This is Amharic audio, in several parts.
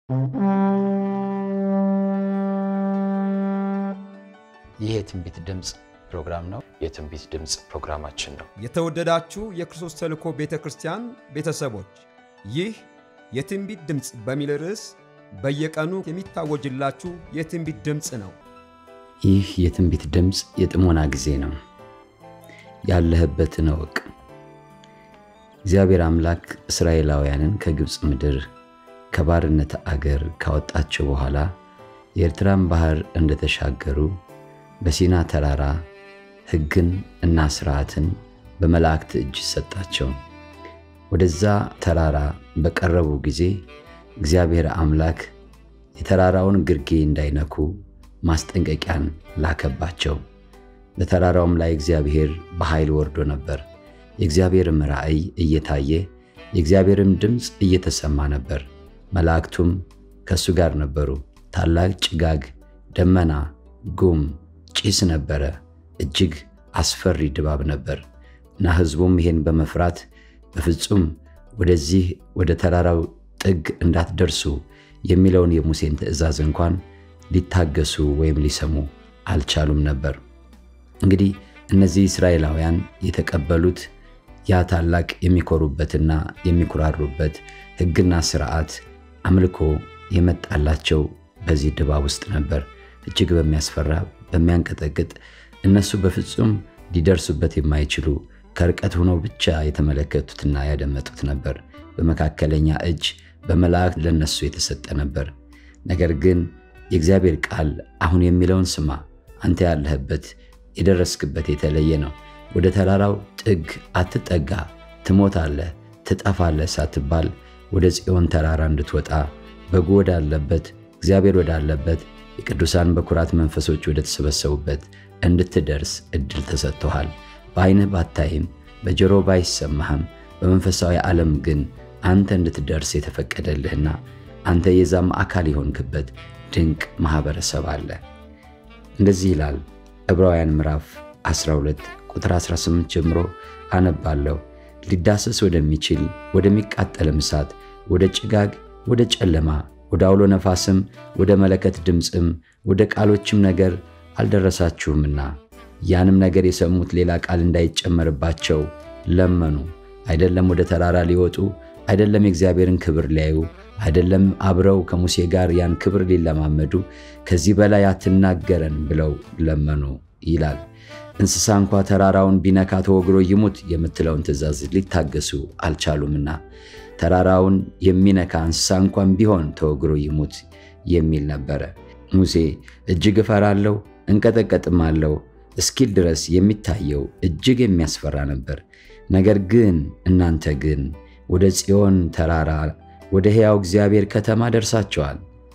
ይህ የትንቢት ድምፅ ፕሮግራም ነው። የትንቢት ድምፅ ፕሮግራማችን ነው። የተወደዳችሁ የክርስቶስ ተልእኮ ቤተ ክርስቲያን ቤተሰቦች ይህ የትንቢት ድምፅ በሚል ርዕስ በየቀኑ የሚታወጅላችሁ የትንቢት ድምፅ ነው። ይህ የትንቢት ድምፅ የጥሞና ጊዜ ነው። ያለህበትን እወቅ። እግዚአብሔር አምላክ እስራኤላውያንን ከግብፅ ምድር ከባርነት አገር ካወጣቸው በኋላ የኤርትራን ባህር እንደተሻገሩ በሲና ተራራ ሕግን እና ሥርዓትን በመላእክት እጅ ሰጣቸው። ወደዛ ተራራ በቀረቡ ጊዜ እግዚአብሔር አምላክ የተራራውን ግርጌ እንዳይነኩ ማስጠንቀቂያን ላከባቸው። በተራራውም ላይ እግዚአብሔር በኃይል ወርዶ ነበር። የእግዚአብሔርም ራእይ እየታየ የእግዚአብሔርም ድምፅ እየተሰማ ነበር። መላእክቱም ከእሱ ጋር ነበሩ። ታላቅ ጭጋግ፣ ደመና፣ ጉም፣ ጭስ ነበረ። እጅግ አስፈሪ ድባብ ነበር እና ሕዝቡም ይሄን በመፍራት በፍጹም ወደዚህ ወደ ተራራው ጥግ እንዳትደርሱ የሚለውን የሙሴን ትእዛዝ እንኳን ሊታገሱ ወይም ሊሰሙ አልቻሉም ነበር። እንግዲህ እነዚህ እስራኤላውያን የተቀበሉት ያ ታላቅ የሚኮሩበትና የሚኩራሩበት ሕግና ሥርዓት አምልኮ የመጣላቸው በዚህ ድባብ ውስጥ ነበር። እጅግ በሚያስፈራ በሚያንቀጠቅጥ እነሱ በፍጹም ሊደርሱበት የማይችሉ ከርቀት ሆነው ብቻ የተመለከቱትና ያደመጡት ነበር። በመካከለኛ እጅ በመላእክት ለነሱ የተሰጠ ነበር። ነገር ግን የእግዚአብሔር ቃል አሁን የሚለውን ስማ። አንተ ያለህበት የደረስክበት የተለየ ነው። ወደ ተራራው ጥግ አትጠጋ፣ ትሞታለህ፣ ትጠፋለህ ሳትባል ወደ ጽዮን ተራራ እንድትወጣ በጉ ወዳለበት እግዚአብሔር ወዳለበት የቅዱሳን በኩራት መንፈሶች ወደ ተሰበሰቡበት እንድትደርስ እድል ተሰጥቶሃል። በዓይንህ ባታይም በጆሮ ባይሰማህም በመንፈሳዊ ዓለም ግን አንተ እንድትደርስ የተፈቀደልህና አንተ የዛም አካል የሆንክበት ድንቅ ማኅበረሰብ አለ። እንደዚህ ይላል ዕብራውያን ምዕራፍ 12 ቁጥር 18 ጀምሮ አነባለሁ። ሊዳሰስ ወደሚችል ወደሚቃጠልም እሳት፣ ወደ ጭጋግ፣ ወደ ጨለማ፣ ወደ አውሎ ነፋስም፣ ወደ መለከት ድምፅም፣ ወደ ቃሎችም ነገር አልደረሳችሁምና ያንም ነገር የሰሙት ሌላ ቃል እንዳይጨመርባቸው ለመኑ። አይደለም ወደ ተራራ ሊወጡ አይደለም የእግዚአብሔርን ክብር ሊያዩ አይደለም አብረው ከሙሴ ጋር ያን ክብር ሊለማመዱ ከዚህ በላይ አትናገረን ብለው ለመኑ ይላል። እንስሳ እንኳ ተራራውን ቢነካ ተወግሮ ይሙት የምትለውን ትእዛዝ ሊታገሱ አልቻሉምና ተራራውን የሚነካ እንስሳ እንኳን ቢሆን ተወግሮ ይሙት የሚል ነበረ። ሙሴ እጅግ እፈራለሁ እንቀጠቀጥም አለው እስኪል ድረስ የሚታየው እጅግ የሚያስፈራ ነበር። ነገር ግን እናንተ ግን ወደ ጽዮን ተራራ ወደ ሕያው እግዚአብሔር ከተማ ደርሳቸዋል።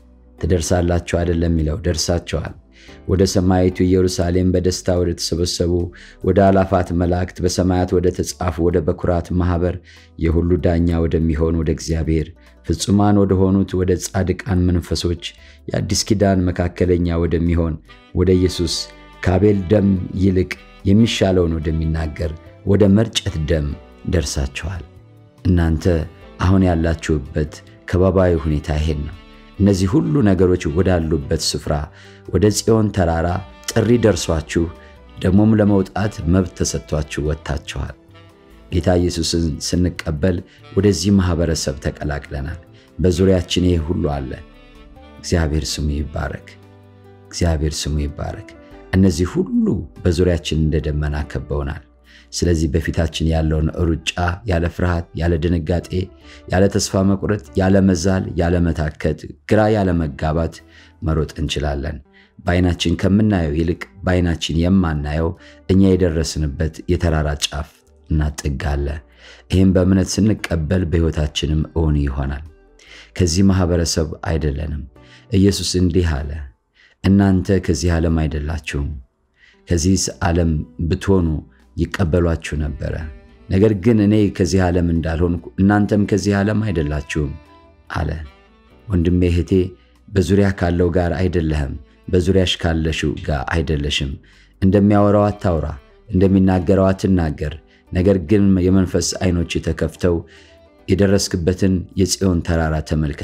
ትደርሳላችሁ አይደለም የሚለው ደርሳቸዋል። ወደ ሰማያዊቱ ኢየሩሳሌም በደስታ ወደ ተሰበሰቡ ወደ አላፋት መላእክት በሰማያት ወደ ተጻፉ ወደ በኩራት ማኅበር የሁሉ ዳኛ ወደሚሆን ወደ እግዚአብሔር ፍጹማን ወደ ሆኑት ወደ ጻድቃን መንፈሶች የአዲስ ኪዳን መካከለኛ ወደሚሆን ወደ ኢየሱስ ከአቤል ደም ይልቅ የሚሻለውን ወደሚናገር ወደ መርጨት ደም ደርሳችኋል። እናንተ አሁን ያላችሁበት ከባባዊ ሁኔታ ይሄን ነው። እነዚህ ሁሉ ነገሮች ወዳሉበት ስፍራ ወደ ጽዮን ተራራ ጥሪ ደርሷችሁ ደግሞም ለመውጣት መብት ተሰጥቷችሁ ወጥታችኋል። ጌታ ኢየሱስን ስንቀበል ወደዚህ ማኅበረሰብ ተቀላቅለናል። በዙሪያችን ይህ ሁሉ አለ። እግዚአብሔር ስሙ ይባረክ። እግዚአብሔር ስሙ ይባረክ። እነዚህ ሁሉ በዙሪያችን እንደ ደመና ከበውናል። ስለዚህ በፊታችን ያለውን ሩጫ ያለ ፍርሃት፣ ያለ ድንጋጤ፣ ያለ ተስፋ መቁረጥ፣ ያለ መዛል፣ ያለ መታከት፣ ግራ ያለ መጋባት መሮጥ እንችላለን። በዓይናችን ከምናየው ይልቅ በዓይናችን የማናየው እኛ የደረስንበት የተራራ ጫፍ እና ጥግ አለ። ይህም በእምነት ስንቀበል በሕይወታችንም እውን ይሆናል። ከዚህ ማኅበረሰብ አይደለንም። ኢየሱስ እንዲህ አለ፣ እናንተ ከዚህ ዓለም አይደላችሁም። ከዚህስ ዓለም ብትሆኑ ይቀበሏችሁ ነበረ። ነገር ግን እኔ ከዚህ ዓለም እንዳልሆንኩ እናንተም ከዚህ ዓለም አይደላችሁም አለ። ወንድሜ እህቴ፣ በዙሪያ ካለው ጋር አይደለህም፣ በዙሪያሽ ካለሽው ጋር አይደለሽም። እንደሚያወራው አታውራ፣ እንደሚናገረው አትናገር። ነገር ግን የመንፈስ ዓይኖች ተከፍተው የደረስክበትን የጽዮን ተራራ ተመልከት።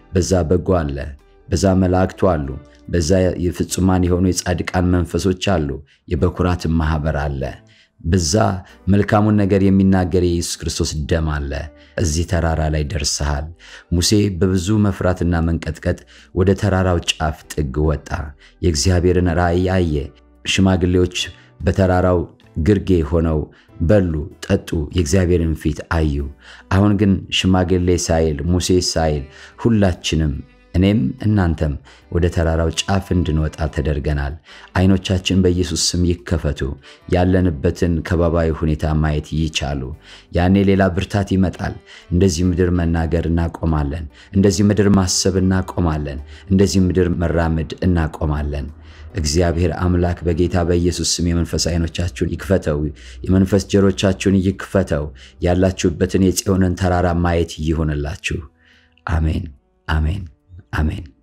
በዛ በጎ አለ፣ በዛ መላእክቱ አሉ፣ በዛ የፍጹማን የሆኑ የጻድቃን መንፈሶች አሉ፣ የበኩራትን ማኅበር አለ። በዛ መልካሙን ነገር የሚናገር የኢየሱስ ክርስቶስ ደም አለ። እዚህ ተራራ ላይ ደርሰሃል። ሙሴ በብዙ መፍራትና መንቀጥቀጥ ወደ ተራራው ጫፍ ጥግ ወጣ። የእግዚአብሔርን ራእይ አየ። ሽማግሌዎች በተራራው ግርጌ ሆነው በሉ፣ ጠጡ፣ የእግዚአብሔርን ፊት አዩ። አሁን ግን ሽማግሌ ሳይል ሙሴ ሳይል ሁላችንም እኔም እናንተም ወደ ተራራው ጫፍ እንድንወጣ ተደርገናል። አይኖቻችን በኢየሱስ ስም ይከፈቱ፣ ያለንበትን ከባባዊ ሁኔታ ማየት ይቻሉ። ያኔ ሌላ ብርታት ይመጣል። እንደዚህ ምድር መናገር እናቆማለን። እንደዚህ ምድር ማሰብ እናቆማለን። እንደዚህ ምድር መራመድ እናቆማለን። እግዚአብሔር አምላክ በጌታ በኢየሱስ ስም የመንፈስ አይኖቻችሁን ይክፈተው፣ የመንፈስ ጆሮቻችሁን ይክፈተው። ያላችሁበትን የጽዮንን ተራራ ማየት ይሆንላችሁ። አሜን፣ አሜን፣ አሜን።